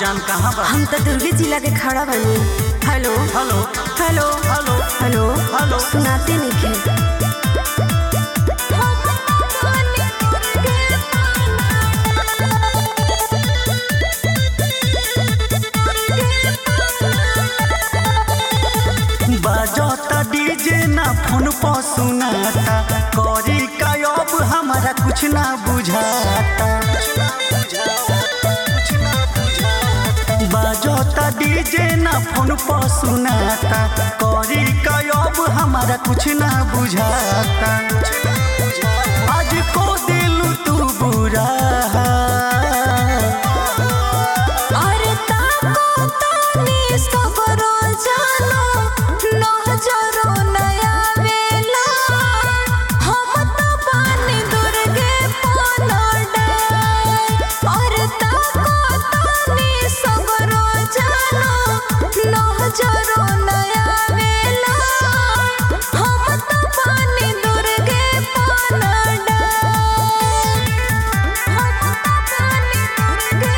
जान कहाँ बा हम तो दुर्गे जिला के खड़ा बनी hello hello hello hello hello hello सुनाते नहीं बजता डीजे ना फोन पर सुनाता करी का अब हमारा कुछ ना बुझाता बजता डीजे ना फोन पर सुनाता करी का अब हमारा कुछ ना बुझाता आज को दिलू तू बुरा अरे ताको तानी सगरो जानो नजरो नया वेला हम तो पानी दुर्गे पनडे अरे ताको तानी सगरो जानो नजरो नया वेला हम तो पानी दुर्गे पनडे हम तो पानी दुर्गे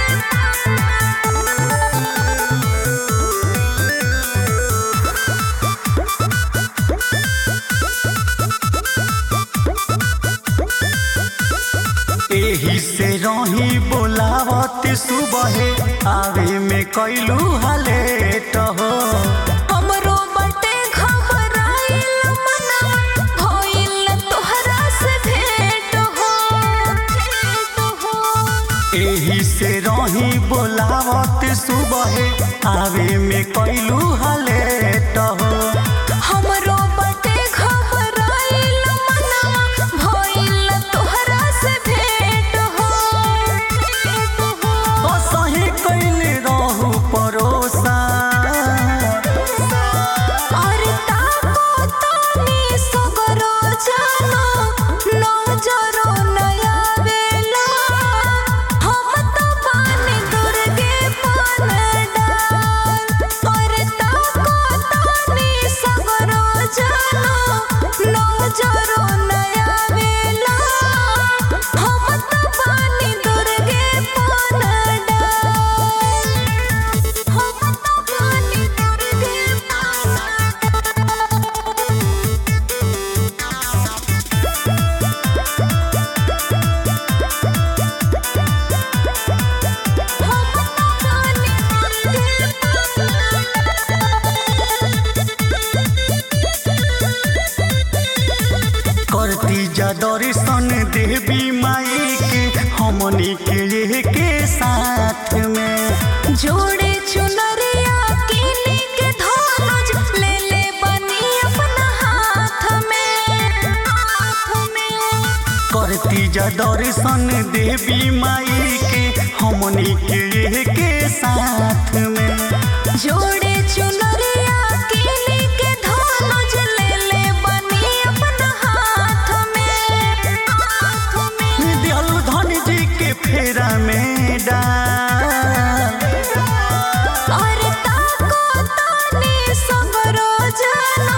एही से रही बोलावत सुबह आवे में कैलू हलेट हो हमरो बटे घबराइल मनवा भइल तोहरा से भेंट हो भेंट हो एही से रही बोलावत सुबह आवे में कैलू हलेट हो हमरो बटे घबराइल मनवा भइल तोहरा से भेंट हो भेंट हो ओ सही कैले रहू परोसा अरे ताको तानी सगरो जानो नजरो नया वेला हम तो पानी दुर्गे पनडाल अरे ताको तानी सगरो जानो नजरो नया वेला हम तो पानी दुर्गे पनडाल हम तो पानी दुर्गे करती जा दर्शन देवी माई के हमनी के के साथ में जोड़े चुनरिया किनी के धनुज ले ले बनी अपना हाथ में हाथ में करती जा दर्शन देवी माई के हमनी के के साथ में जोड़े चुनरिया किनी के धनुज ले ले बनी अपना हाथ में हाथ में दियल धन जी के फेरा में डाल अरे ताको तानी सगरो जानो